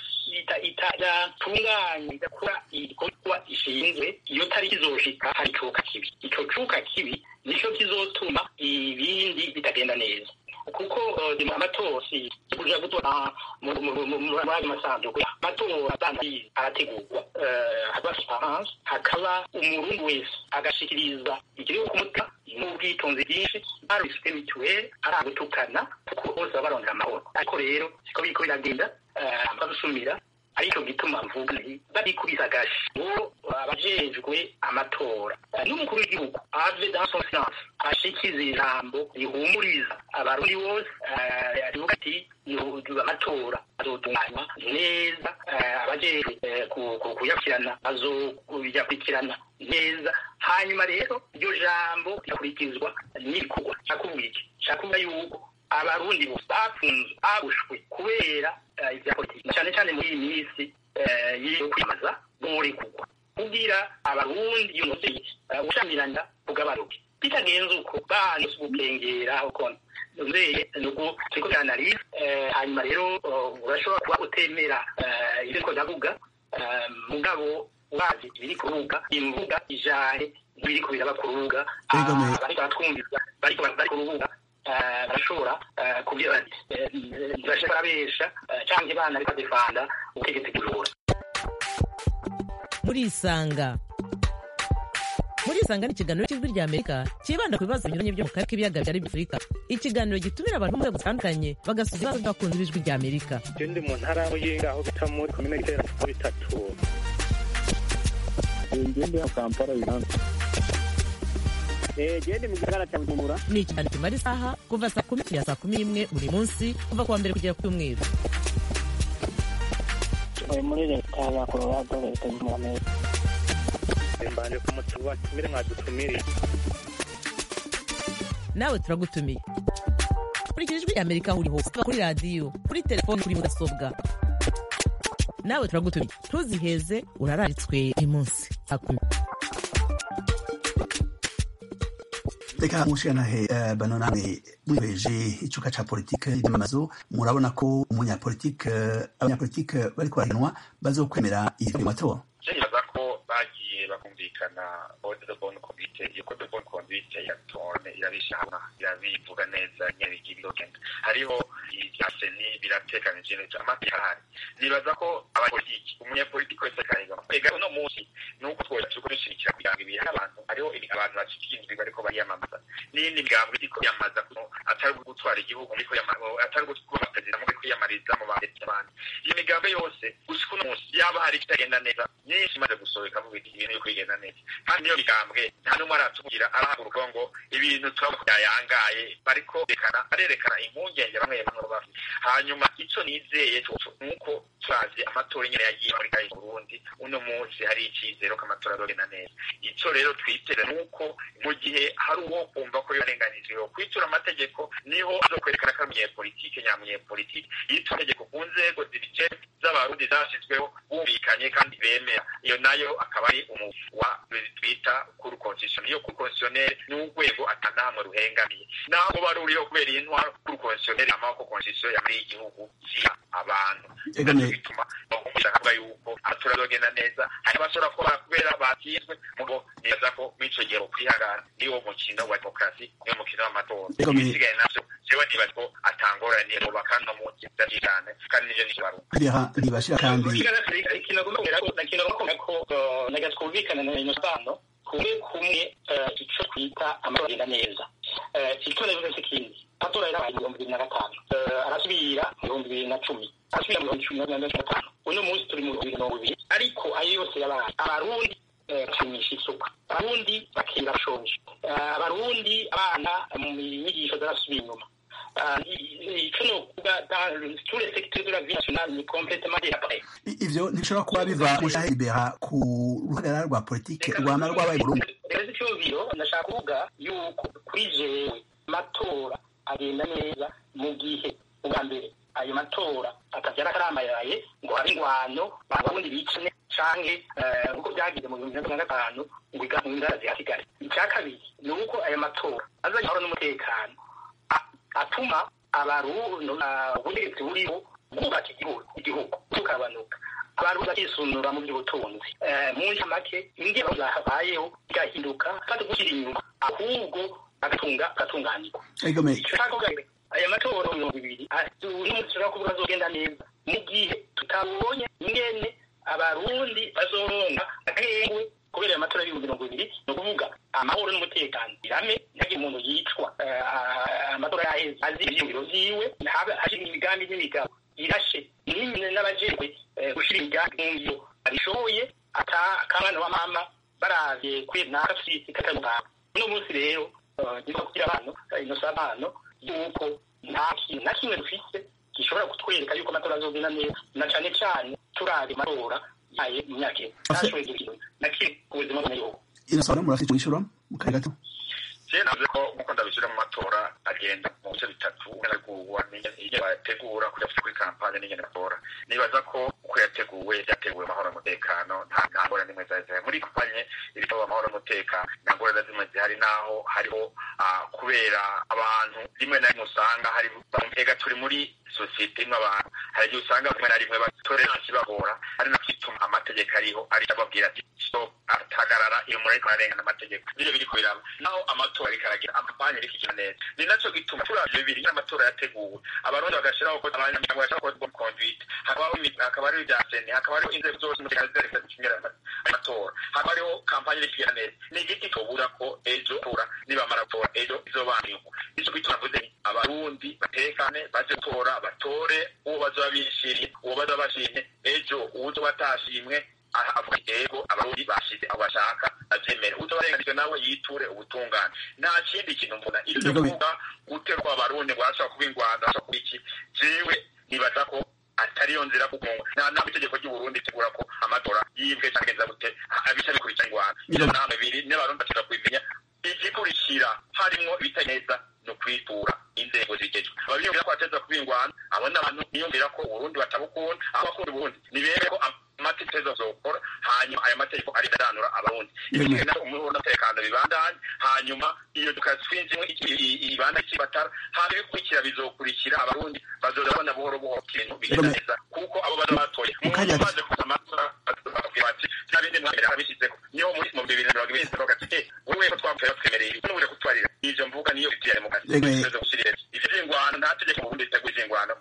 idatunganya idakora igikorwa ishinzwe iyo tariki izoshika hari icuka kibi ico cuka kibi nico kizotuma ibindi bitagenda neza kuko amatora si kuja gutora muri ayo masanduku amatora abandi arategurwa haba transparence hakaba umurundi wese agashikiriza ikiriho ku mutima n'ubwitonzi bwinshi barifite mituweli ari agutukana kuko bose baba barondera amahoro ariko rero siko biriko biragenda babusumira ariko gituma mvuga nti barikubisa agashi ngo abajejwe amatora n'umukuru w'igihugu ave dans son silence ashikiza ijambo rihumuriza abarundi bose rivuga ati amatora azotunganywa neza abajejwe kuyakurikirana bazoyakurikirana neza hanyuma rero iryo jambo rigakurikizwa n'ibikorwa nshakubwira iki nshakubwira yuko abarundi bose bafunzwe babushwe kubera ibya politiki cyane cyane muri iyi minsi yo kwiyamamaza borekugwa kugira abarundi iyo muvyeyi ushamirana bugabanuke bitagenze uko banse gukengera uko nzeye nuko turiko turanariza hanyuma rero urashobora kuba utemera ibyo ndiko ndavuga mugabo wazi ibiri ku rubuga imvuga ijahe ntibiriko biraba ku rubuga bariko baratwumviza bariko bari ku rubuga barashobora kugira ntibashobora barabesha canke bana ariko badefanda ubutegetsi bw'ijura murisanga murisanga ni ikiganiro cy'ijwi rya amerika cyibanda ku bibazo binyuranye byo mu karere k'ibiyaga bya afurika ikiganiro gitumira abantu mu nzego zitandukanye bagasubiza ibibazo by'abakunzi b'ijwi rya amerika je ndi mu ntara y'uyinga aho bita muri komine gitera aho bitatu ngende ya kampala uganda gende mu gisagara cya bujumbura ni ikiganiro kimara isaha kuva saa kumi kugera saa kumi n'imwe buri munsi kuva kuwa mbere kugera ku cyumweru tuvuye muri leta ya colorado leta zunze ubumwe amerika mbanje kumutuba tumire mwadutumiriye nawe turagutumiye kurikira ijwi rya amerika aho uri hose kuva kuri radiyo kuri telefoni kuri mudasobwa nawe turagutumiye ntuziheze urararitswe uyu munsi saa kumi reka mushikanahe uh, bano namwe mwibeje icuka ca politike y'amamazo murabona ko umunyapolitike uh, abanyapolitike bariko barahinwa bazokwemera ivyo matora nibaza ko bagiye bakumvikana ode de bonne conduite iyo code de bonne conduite ya tone irabisha hamwe irabivuga neza nyene bigira irogenda hariho ibya seni biratekanije neza amategeko ahari nibaza ko abanyapolitiki umunyapolitiki wese akahiga ega uno munsi nuko twoja turiko dushigikira kugira ngo ibihe abantu hariho abantu bashikindwi bariko bariyamamaza n'iyindi migambwe iriko yamaza atari gutwara igihugu muriko atari kuba perezida muri kwiyamariza mu bandetse abandi iyo migambwe yose gushika uno munsi yaba hari ikitagenda neza nyinshi imaze gusohoka mu bintu ibintu biri kwigenda neza kandi niyo migambwe nta n'umwe aratubwira arahaguruka ngo ibintu turabona byayangaye bariko berekana barerekana impungenge bamwe bamwe bafite hanyuma ico nizeye nuko turavye amatora nyene yagiye muri kayi Burundi uno munsi hari icizero ko amatora azogenda neza ico rero twiteze nuko mu gihe hari uwo kumva ko yorenganijwe kwitura amategeko niho azokwerekana ko ari politike nyamunyepolitike yitura itegeko ku nzego zibije z'abarundi zashyizweho bumvikanye kandi bemera iyo nayo akaba ari wa twita kuri constitution iyo kuri constitutionnel ni urwego atanahamwe ruhengamiye naho ruba ruriho kubera iyi ntwaro kuri constitutionnel amaboko constitution yamuri igihugu ziha abantu bituma bakumvisha akavuga yuko amatora azogenda neza hari abashobora kuba kubera batsinzwe mugo neza ko mw'ico gihe kwihangana niwo mukino wa demokarasi niwo mukino w'amatora ibisigaye navyo jewe nibaza ko atangorane boba kandi no munsi cyane kandi nivyo nikibaruka ntibashira kandi ikintu agomba ko naga twumvikana na ino sano kumwe kumwe ico twita amatora agenda neza ico navuze si kindi amatora yarabaye ibihumbi bibiri na gatanu arasubira mu bihumbi bibiri na cumi arasubira mu bihumbi cumi na gatanu uno munsi turi mu bihumbi mirongo ibiri ariko ayo yose yabaye abarundi bakinisha isuka abarundi bakira bashonje abarundi abana mu nyigisho zarasubiye inyuma icyo ni ukuvuga dans tous les secteurs de la vie nationale ni complètement délabré ivyo ntibishobora kuba biva mushahe libera ku ruhagarara rwa politike rwama rwabaye burundi rero icyumviro ndashaka kuvuga yuko kuri jewe amatora agenda neza mu gihe ubwa mbere ayo matora atabyara akaramayaye ngo habe ingwano babundi bicane canke nk'uko byagize mu bihumbi bibiri na gatanu ngo inganda zihasigare icya kabiri ni uko ayo matora azanye amahoro n'umutekano atuma ubutegetsi buriho bwubaka igihugu igihugu bukabanuka abantu bakisunura mu by'ubutunzi mu ncamake ingero zahabayeho igahinduka kandi gushyira inyuma ahubwo bagatunga bagatunganirwa aya matora mirongo ibiri n'umunsi ushobora kuvuga azogenda neza mu gihe tutabonye ingene abarundi bazoronka agahengwe kubera aya matora y'ibihumbi mirongo ibiri ni ukuvuga amahoro n'umutekano birame ntihagire umuntu yicwa amatora yaheze azi ivyiyumviro vyiwe hashira imigambi n'imigabo irashe nimwe n'abajejwe gushira imigambi mu ngiro abishoboye ata kamwana wa mama baravye kuri nakafisi katamugabo uno munsi rero niko kugira abantu inosa abantu yuko nta kintu na kimwe dufise gishobora kutwereka yuko amatora azogenda neza na cane cane turabe amatora yaye mu myaka ine ntashoboye ikintu na kimwe ku buzima bw'abanyagihugu inosa murafite ico mwishura mu kare gato je navuze ko nkuko ndabishyira mu matora agenda mu bice bitatu nagurwa n'ingene bayategura kuja kuri kampanye n'ingene batora nibaza ko uko yateguwe yateguwe amahoro n'umutekano nta nta ngorane nimwe zari zihari muri kampanye ibitabo amahoro n'umutekano nta ngorane zimwe zihari naho hariho kubera abantu rimwe na rimwe usanga hari ega turi muri sosiyete imwe abantu hari igihe usanga rimwe na rimwe batoleransi bagora ari nako ituma amategeko ariho ari ababwira ati stop atagarara iyo muri ariko ararengana amategeko nivyo biriko biraba naho amatora ariko aragira amampanye ariko ikina neza ni naco gituma turavye bibiri n'amatora yateguwe abarundi bagashiraho ko abanyamuryango bashaka ko bon conduite hakabaho hakaba hariho ibya seni hakaba hariho inzego zose umutekano zireka zikingira amatora hakaba hariho kampanye iriko igenda neza ni igiti tubura ko ejo tora nibamara gutora ejo izobanirwa nico gituma mvuze abarundi batekane baje gutora batore uwo bazoba bishiriye uwo bazoba bashimye ejo uwuzoba atashimwe avuga yego abarundi bashize aho bashaka avyemere uzobarenganijwe nawe yiture ubutungane nta kindi kintu mbona ivyo kuvuga guterwa abarundi ngo arashaka kuba ingwanda arashaka kuba iki jewe nibaza ko atariyo nzira kuko nta ntabwo itegeko ry'uburundi ritegura ko amatora yibwe cyangwa genza gute abica bikurikira ingwanda iyo nama ibiri n'abarundi bashaka kubimenya igikurikira harimwo ibitari neza ni ukwitura inzego zigejwe ababiyumvira ko bateza kuba ingwanda abo ni abantu biyumvira ko uburundi batabukunda aho bakunda uburundi nibere ko amategeko azokora hanyuma ayo mategeko aridanura abarundi ibintu na umutekano bibandanye hanyuma iyo tukatwinjimwe ibanda kibatara hanyuma ibikurikira bizokurikira abarundi bazoza babona buhoro buhoro ikintu bigenda neza kuko abo baza batoye umuntu umaze kuza amatora bakubwira bati nta bindi mwambere abishyizeko niho muri mu bibiri na mirongo ibiri bavuga ati eh wowe ko twapfuye batwemereye ibi nubure kutwarira ivyo mvuga niyo bitiyare mu kazi ivyo vy'ingwano nta tegeko mu burundi riteguye ivy'ingwano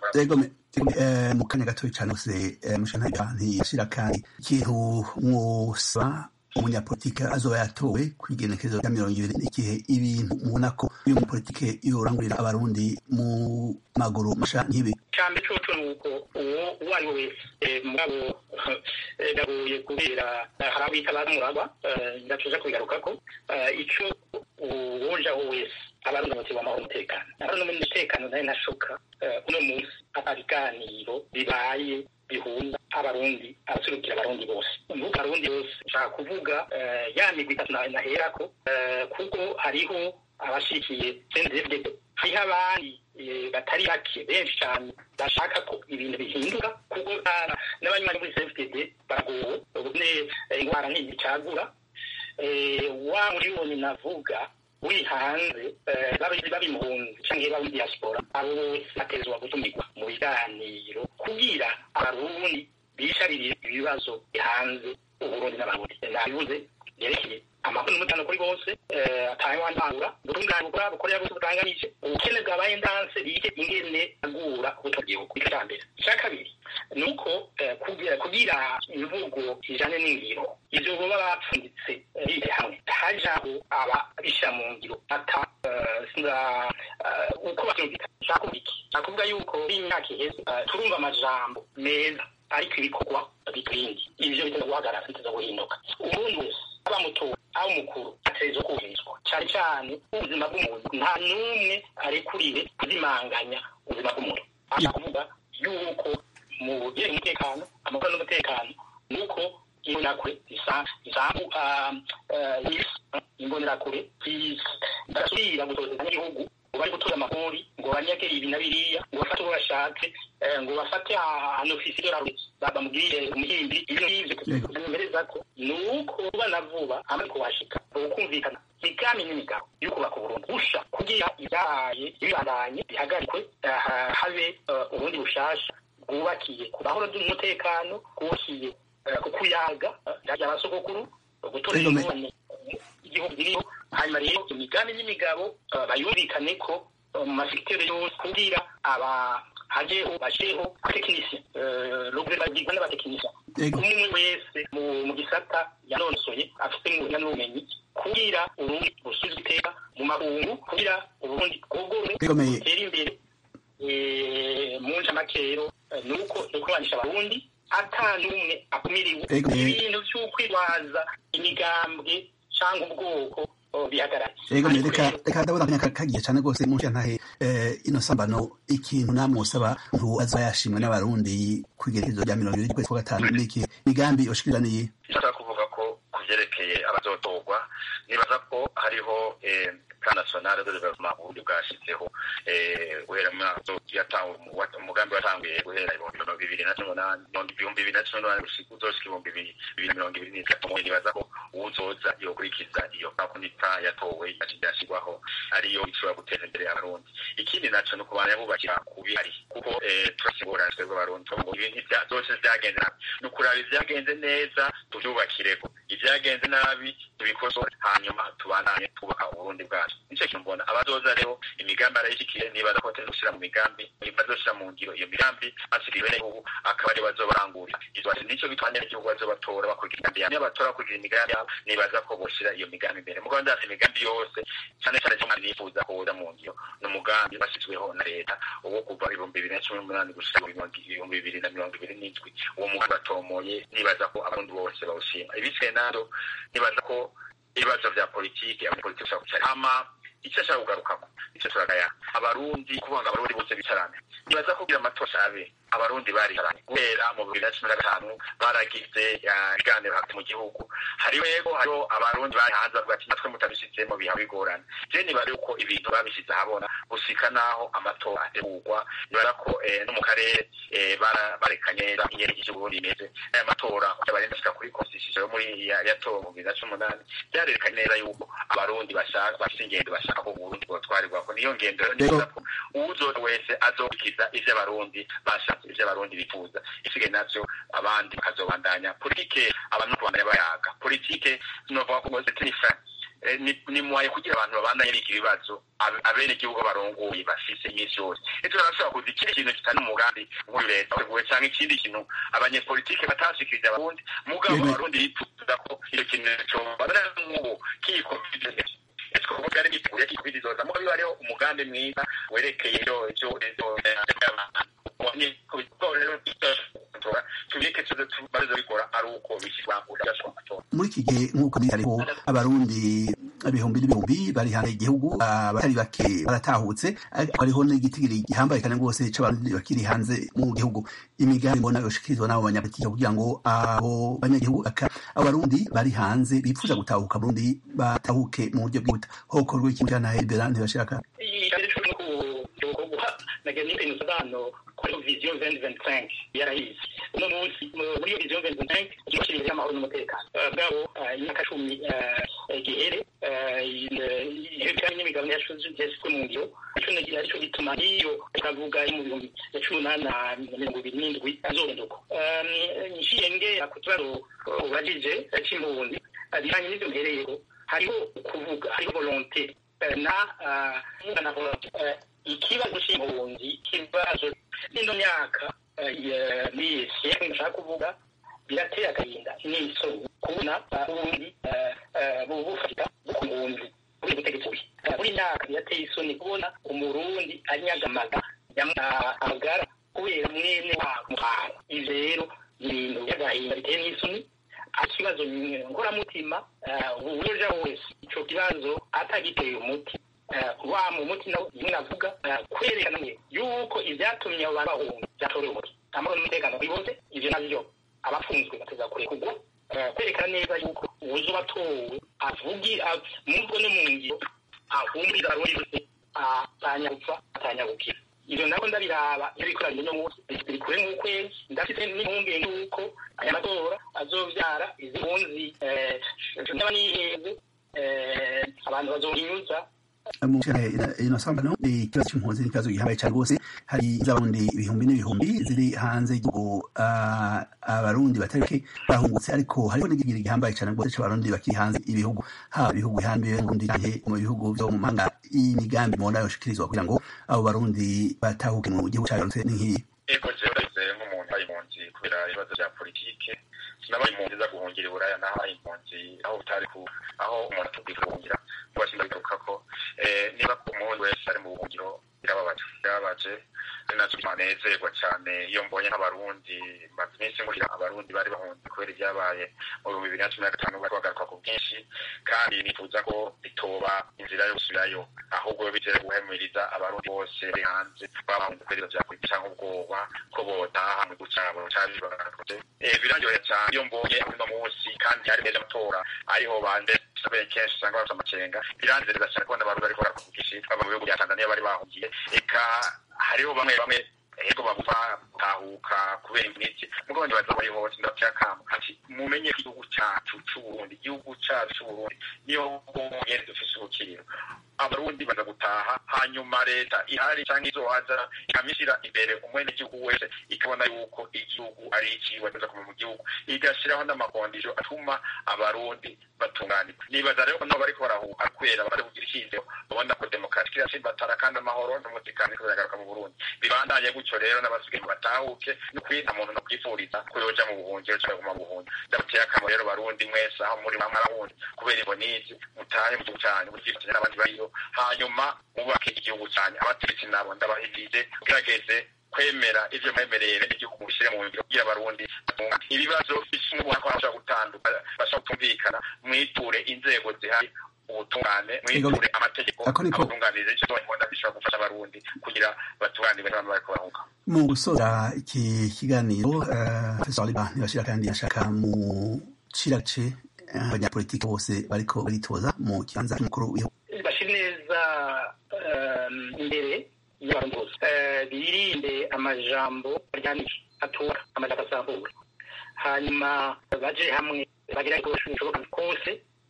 mu kanya gatoya cyane gusa mushana ntiyashira kandi ikintu mwosaba umunyapolitike azoba yatowe kwigenekerezo rya mirongo ibiri n'igihe ibintu mubona ko uyu mupolitike yorangurira abarundi mu maguru masha nk'ibi cyane coco ni uko uwo uwo ari we wese mugabo ndagoye kubera hari abita baramuraba ndatuza kubigarukako ico uwojaho wese abarundi bose bamahoro umutekano abarundi umutekano nayo nashoka uno munsi ibiganiro bibaye bihuza abarundi abaserukira abarundi bose mvuga abarundi bose nshaka kuvuga ya migwi itatu naherako kuko hariho abashikiye sendebde hariho abandi batari bake benshi cyane bashaka ko ibintu bihinduka kuko n'abanywanyi muri cfdd baragowe ubune indwara ntizicagura wa miliyoni navuga uri hanze babi impunzi cyangwa babi diaspora abo bose batezwa gutumirwa mu biganiro kugira abarundi bishaririye ibibazo hanze uburundi n'abarundi nabivuze yerekeye amakuru n'umutekano kuri bose atangwa ntangura ubutungane bukora bukorera bose butanganije ubukene bwabaye ndanse bige ingene agura ubutogihugu icya mbere icya kabiri ni uko kugira imvugo ijane n'ingiro ivyo boba bapfunditse bize hamwe hajaho ababisha mu ngiro ata uko bavyumvika nshaka kuvuga iki nshaka kuvuga yuko imyaka iheze turumva amajambo meza ariko ibikorwa bitwindi ivyo biteza guhagarara biteza guhinduka umuntu wese aba muto aho umukuru ategerezwa kubahirizwa cyane cyane ubuzima bw'umuntu nta n'umwe arekuriwe kuzimanganya ubuzima bw'umuntu aha kuvuga yuko mu byerekeye umutekano amahoro n'umutekano ni uko imbonerakure isambu imbonerakure zidasubira gutozanya n'igihugu ngo bari gutura amakori ngo banyage ibi na biriya ngo bafate uwo bashatse ngo bafate ahantu ofisi dorari bamubwiye umuhimbi ibyo ngibyo bimereza ko ni uko vuba na vuba amaze kuhashika ukumvikana imigambi n'imigabo yo kubaka uburundi busha kugira ibyahaye ibibandanye bihagarikwe habe ubundi bushasha bwubakiye ku mahoro n'umutekano bwubakiye ku kuyaga byajya abasogokuru gutora ingorane igihugu kiriho hanyuma rero imigambi n'imigabo bayumvikane ko mu masekiteri yose kugira aba hajeho basheho abatekinisiye ruguru bagirwa n'abatekinisiye umwe wese mu gisata yanonosoye afite ngunya n'ubumenyi kugira urundi busubizwe iteka mu makungu kugira uburundi bwogore butere imbere mu ncamakero ni uko ni ukubanisha abarundi ata n'umwe akumiriwe ibintu by'ukwirwaza imigambwe cyangwa ubwoko bihagarara yego reka reka ndabona akanya kagiye cyane rwose mu ntahe ino sambano ikintu namwe usaba ntu aza yashimwe n'abarundi ku igerekezo rya mirongo ibiri ry'ukwezi kwa gatanu n'iki migambi ushikiraniye ndashaka kuvuga ko ku byerekeye abazotorwa nibaza ko hariho plan national de development ubundi bwashyizeho guhera mu mwaka umugambi watanguye guhera ibihumbi mirongo ibiri na cumi n'umunani ibihumbi bibiri na cumi n'umunani uzoshika ibihumbi bibiri na mirongo ibiri n'itatu nibaza ko uwuzoza yokurikiza iyo kakunita yatowe yashyirwaho ariyo ishobora guteza imbere abarundi ikindi naco ni ukubana bubakira ku bihari kuko turafise ingorane twebwe abarundi ngo ibintu byose vyagenze nabi ni ukuraba ivyagenze neza tuvyubakireko ivyagenze nabi tubikosore hanyuma tubandanye twubaka uburundi bwacu nicyo kintu mbona abazoza rero imigambi arayishikiye nibaza ko bateza gushira mu migambi bazoshira mu ngiro iyo migambi basigaye bene ubu akaba ari bazobarangurira nicyo bitwanya n'igihugu bazobatora bakurikira imigambi yabo niyo batora bakurikira imigambi yabo nibaza ko boshira iyo migambi imbere mu rwanda hafi imigambi yose cyane cyane cyo nifuza kuza mu ngiro ni umugambi bashyizweho na leta uwo kuva ibihumbi bibiri na cumi n'umunani gushika ibihumbi bibiri na mirongo ibiri n'indwi uwo mugambi batomoye nibaza ko abarundi bose bawushima ibisigaye nado nibaza ko ibibazo vya politiki abanyapolitiki bashaka kucara hama icyo ashaka kugarukako icyo turagaya abarundi kuvuga ngo abarundi bose bicarane nibaza kugira amatora abe abarundi baricaranye guhera mu bibiri na cumi na gatanu baragize ibiganiro hagati mu gihugu hariho yego hariho abarundi bari hanze bavuga ati natwe mutabishyizemo biha bigorana je niba yuko ibintu babishyize ahabona gusika naho amatora ategurwa nibara ko no mu karere barekanye neza inyeri y'igihugu imeze aya matora barenda ashika kuri constitution yo muri yatowe mu bibiri na cumi n'umunani byarerekanye neza yuko abarundi bashaka bafite ingendo bashaka ko uburundi bwotwarirwako niyo ngendo rero nibaza ko uwuzoza wese azokurikiza ivyo abarundi bashatse ivyo abarundi bifuza isigaye navyo abandi bakazobandanya politike abantu kubandanya bayaga politike sinovuga ko ngoze tinifa ni mwaye kugira abantu babandanye biga ibibazo abene igihugu barongoye bafise iminsi yose ejo barashobora kuza ikindi kintu kitari umugambi nk'uyu leta wateguwe canke ikindi kintu abanyepolitike batashikirije abarundi mugabo abarundi bifuza ko iyo kintu cobabona nk'ubu kiyikomije kuvuga ari igihugu kibizoza muko biba hariho umugambi mwiza werekeye ivyo ivyo muri iki gihe nk'uko hariho abarundi ibihumbi n'ibihumbi bari hanze igihugu abatari bake baratahutse ariko hariho n'igitigiri gihambaye kandi rwose c'abarundi bakiri hanze mu gihugu imigambi mbona yoshikirizwa n'abo banyapolitike kugira ngo abo banyagihugu abo barundi bari hanze bifuza gutahuka burundi batahuke mu buryo bwihuta hokorwa ikintu cyana hebera ntibashaka nagira n'ibintu sobanuro kuri vision 2025 yarahize uno munsi muri iyo vision 2025 ikigo cy'ibihe by'amahoro n'umutekano bwabo imyaka cumi gihere ibijyanye n'imigabane yashyizwe mu ngiro aricyo gituma iyo turavuga mu bihumbi ya cumi n'umunani na mirongo ibiri n'indwi azohinduka nshiye ngera ku kibazo ubajije cy'impunzi bijyanye n'ibyo mbereyeho hariho kuvuga hariho volonte na na volonte ikibazo cy'impunzi ikibazo n'ino myaka n'iyesi nshaka kuvuga birateye agahinda n'isoni kubona ubundi bufatika ku mpunzi buri butegetsi buri buri myaka birateye isoni kubona umurundi anyagamaga amagara kubera mwene wabo muhara ivyo rero ni ibintu by'agahinda biteye n'isoni ikibazo nkoramutima uwoja wese ico kibazo atagiteye umuti wa mu muti nawe navuga kwerekana yuko ivyatumye abo bantu bahunga vyatorewe umuti amahoro n'umutekano bibuze ivyo navyo abafunzwe bateza kurekurwa kwerekana neza yuko uwuzi watowe avugi mubwo no mu ngiro ahumuriza abarundi bose atanyagupfa atanyagukira ivyo nako ndabiraba iyo bikoranye no munsi biri kure nk'ukwezi ndafite n'impungenge yuko aya matora azovyara izi mpunzi n'aba niheze abantu bazohinyuza inosambano ikibazo c'impunzi n'ikibazo gihambaye cane rwose hari z'abarundi ibihumbi n'ibihumbi ziri hanze y'igihugu abarundi batari bake bahungutse ariko hariho n'igigiri gihambaye cane rwose c'abarundi bakiri hanze ibihugu haba ibihugu bihambiwe n'ubundi canke mu bihugu vyo mu mahanga imigambi mubona yoshikirizwa kugira ngo abo barundi batahuke mu gihugu cagarutse n'inkiyi ego jewe ndayizeye nk'umuntu ari impunzi kubera ibibazo vya politike sinabaye impunzi za guhungira i buraya nahaye impunzi aho bitari ku aho umuntu atubwira guhungira kuba sindabigaruka ko niba umuntu wese ari mu buhungiro birababaje birababaje ari naco manezerwa cane iyo mbonye nk'abarundi maze iminsi ngurira abarundi bari bahunze kubera ibyabaye mu bihumbi bibiri na cumi na gatanu bari bagaruka ku bwinshi kandi nifuza ko bitoba inzira yo gusubirayo ahubwo bize guhemuriza abarundi bose bari hanze bahunze kubera ivyo vya politiki canke ubwoba ko botaha mu gihugu cabo cari bagakoze birandyoheye cane iyo mbonye uno munsi kandi hari meza amatora ariho bande sabaye kenshi usanga bafite amakenga biranezereza cyane kubona abantu bariko barakora ubwinshi bava mu bihugu bya tanzania bari bahungiye eka hariho bamwe bamwe ego bavuga gutahuka kubera iminsi mugabo ndibaza bari hose ndabateye akamo ati mumenye ko igihugu cacu c'uburundi igihugu cacu c'uburundi niyo bwonyene dufise ubukiriro abarundi baza gutaha hanyuma leta ihari canke izohaza ikamishyira imbere umwenegihugu wese ikabona yuko igihugu ari iciwe aza kuva mu gihugu igashiraho n'amakondisho atuma abarundi batunganirwa nibaza rero nabo bariko barahuha kubera bari kugira icyizero babona ko demokarasi iracimbatara kandi amahoro n'umutekano ariko biragaruka mu burundi bibandanye gutyo rero n'abasigaye batahuke ni ukuri nta muntu nokwifuriza ko yoja mu buhungiro canke kuguma mu buhungiro ndamuteye akamo rero barundi mwese aho muri bamwe arahundi kubera ivo n'izi mutahe mu gihugu canyu muvyifatanya n'abandi bariyo hanyuma mubake igihugu canyu abategetsi nabo ndabahirije gerageze kwemera ivyo mwemereye bene igihugu bishyire mu ngiro kugira abarundi ibibazo bisumubona ko bashobora gutanduka bashobora kutumvikana mwiture inzego zihari ubutungane mwiture amategeko abatunganiriza icyo mbona bishobora gufasha abarundi kugira batunganirwe n'abantu bariko barahunga mu gusoza iki kiganiro professor liba ntibashira kandi yashaka mu cirace abanyapolitiki bose bariko baritoza mu kibanza cy'umukuru w'igihugu bashire neza imbere y'abantu bose birinde amajambo aryamije atura amajambo asambura hanyuma baje hamwe bagira ibishoboka kose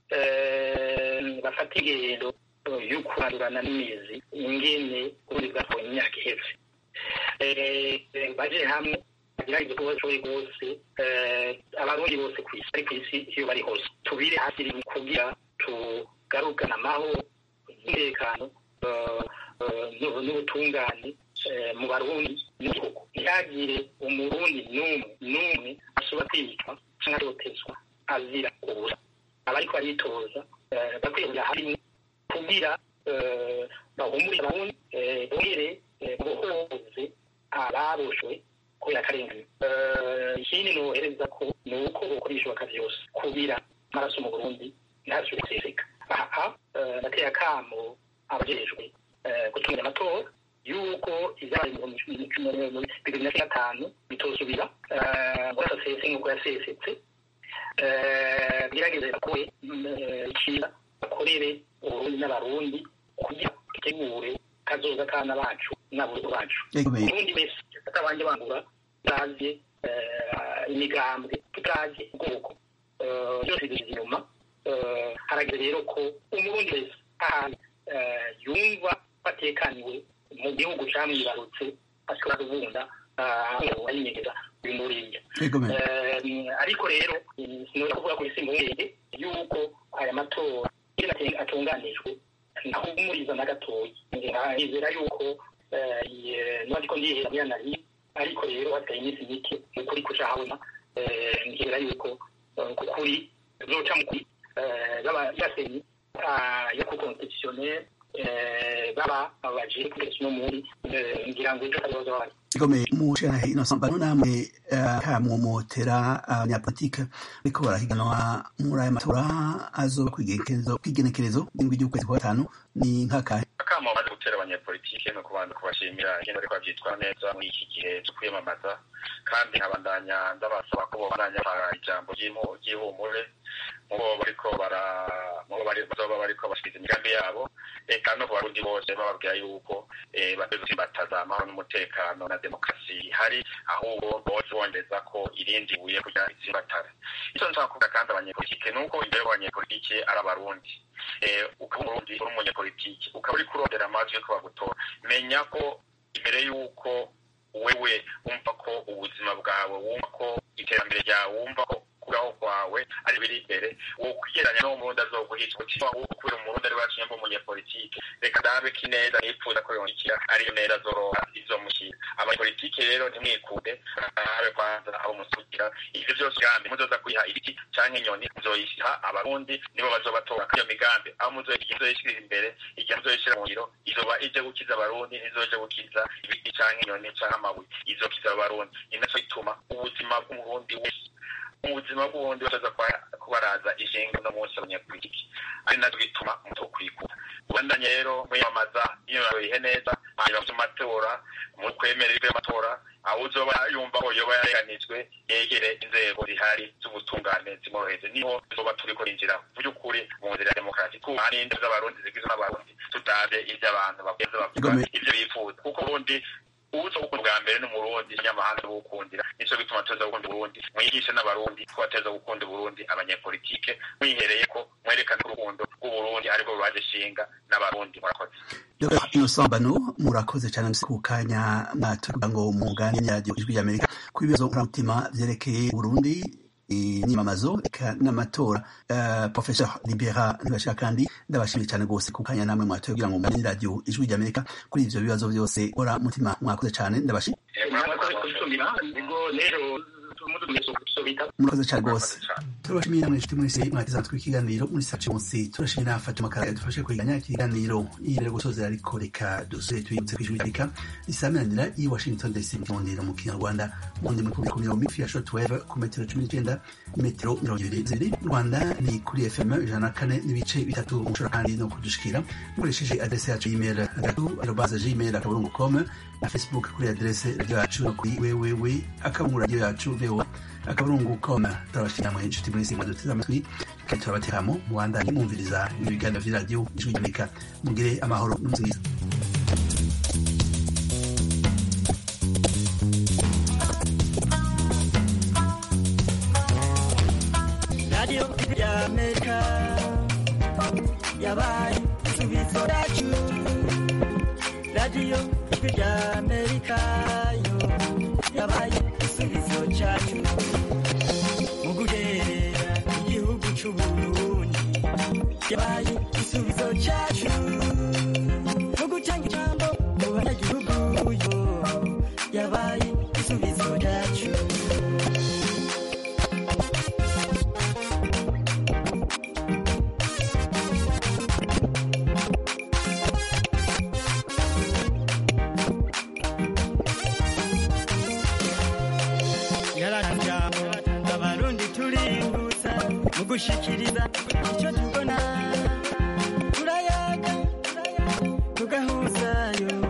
bafata ingendo yo kurandurana n'imizi ingene ubundi bwatwaye imyaka iheze baje hamwe bagira igikorwa bashoboye rwose abarundi bose ku isi ari ku isi iyo bari hose tubire hasi kugira tugarukane amahoro umutekano n'ubutungane mu barundi n'igihugu ntihagire umurundi n'umwe n'umwe ashobora kwicwa cyangwa atotezwa azira ubusa abariko baritoza bakwiye kuja hamwe kugira bahumurire abarundi bongere bohoze ababoshwe kubera akarengane ikindi nohereza ko ni uko bokora ibishoboka vyose kubira amaraso mu burundi ntasubire guseseka aha nateye akamo abajejwe gutumira amatora yuko izabaye mu bibiri na cumi na gatanu bitosubira ngo asasese nk'uko yasesetse gerageza bakore ikiza bakorere uburundi n'abarundi kugira dutegure kazoza kana bacu n'aburundi bacu uburundi wese atabanje bangura tutazi imigambwe tutazi ubwoko byose biri inyuma harageze rero ko umurundi wese ahantu yumva batekaniwe mu gihugu camwibarutse ashobora kubunda ayinyegeza bimuriye ariko rero sinora kuvuga kuri simbungenge yuko aya matora atunganijwe ntahumuriza na gatoya nizera yuko nubwo ndihera muri anari ariko rero hasigaye iminsi mike ukuri kuca habona nkera yuko kukuri zoca mu kuri yasenyi yo ku constitutionnel baba abaje kugeza uno muri ngira ngo ejo kazoza wari ikomeye mushanahe innocent bano namwe kamwomotera abanyapolitike ariko barahiganwa muri aya matora azoba kwigenekerezo indwi ry'ukwezi kwa gatanu ni nkakahe akamo baje gutera abanyapolitike no kubanza kubashimira ingene bariko bavyitwara neza muri iki gihe cyo kwiyamamaza kandi nkabandanya ndabasaba ko bobandanya ijambo ry'ihumure mubo bariko bara mubo bari bazoba bariko bashikiriza imigambi yabo eka no ku barundi bose bababwira yuko batezotsimbataza amahoro n'umutekano na demokarasi ihari ahubwo bose bongeza ko irindi buye kugira itsimbatare icyo nshaka kuvuga kandi abanyepolitike ni uko imbere y'abanyepolitike ari abarundi ukaba umurundi uri umunyepolitike ukaba uri kurondera amajwi yo kubagutora menya ko imbere y'uko wewe wumva ko ubuzima bwawe wumva ko iterambere ryawe wumva ko kubaho kwawe ari biri imbere wo kwigeranya n'uwo murundi azoguhitwa uti ahubwo kubera umurundi ari waciye mbo umunyepolitike reka ndabe ko ineza yipfuza ko yongikira ariyo neza azoroha izomushyira abanyepolitike rero ntimwikude arabe kwanza abo musukira ivyo vyose gambi muzoza kwiha ibiti canke inyoni muzoyisiha abarundi nibo bazobatora iyo migambi aho muzoyishirira imbere igihe muzoyishira mu ngiro izoba ije gukiza abarundi ntizoje gukiza ibiti canke inyoni canke amabuye izokiza abarundi ni naco ituma ubuzima bw'umurundi wese mu buzima bw'ubundi bataza kubaraza ishinga no munsi abanyapolitiki ari navyo bituma umuto kwikura ubandanye rero mwiyamamaza yiyorohe neza hanyuma mu matora mu kwemerera ibyo amatora aho uzoba yumva ko yoba yareganijwe yegere inzego zihari z'ubutungane zimworoheze niho tuzoba turiko injira by'ukuri mu nzira ya demokarasi kuba n'indi z'abarundi zigizwe n'abarundi tutavye ivyo abantu bageze bavuga ivyo bifuza kuko ubundi ubuso gukunda bwa mbere n'umurundi nyamahanga bukundira nico bituma tuza gukunda uburundi mwigishe n'abarundi ko bateza gukunda uburundi abanyepolitike mwihereye ko mwerekana urukundo rw'uburundi ariko rubaje shinga n'abarundi murakoze Dr. Innocent Bano murakoze cyane ku kanya mwatuvuga ngo mugane n'iradiyo ijwi ry'Amerika ku bibazo nkoramutima vyerekeye Burundi inyamamazo eka n'amatora uh, professor libera ntibashira kandi ndabashimiye cyane rwose ku kanya namwe mwatoye kugira ngo mugane n'iradiyo ijwi ry'Amerika kuri ivyo bibazo byose ora mutima mwakoze cyane ndabashimiye murakoze kubitumira ubwo rero murakoze cyane rwose turabashimiye namwe inshuti mwese mwateze amatwi ikiganiro muri sace munsi turashimiye na Fatuma Kara yadufashe kwiganya ikiganiro imbere gusozera ariko reka dusubire tuyibutse kw'ijwi ry'Amerika risamiranira i Washington DC mu kinyarwanda mu kinyarwanda mu ndimi ku mirongo migufi ya shortwave ku metero cumi n'icyenda metero mirongo ibiri zibiri mu Rwanda ni kuri FM ijana na kane n'ibice bitatu mushobora kandi no kudushikira mukoresheje adrese yacu y'email gatatu arobaze gmail akaburungu com na Facebook kuri adrese yacu no kuri www akaburungu radio yacu voa akaburungu com turabashimira mwe inshuti mwese mwaduteze amatwi kandi turabateramo mubandanye mwumviriza ibiganiro vy'iradiyo ijwi ry'Amerika mugire amahoro n'umunsi mwiza radiyo y'amerika yabaye igisubizo cyacu radiyo ijwi ry'amerika yo yabaye igisubizo cyacu mu guterera igihugu c'uburundi yabaye igisubizo cyacu mu gutanga ijambo mu banyagihugu yo yabaye igisubizo cyacu yararajambo abarundi turimbutsa mu gushikiriza icyo tubona turayaga tugahuzayo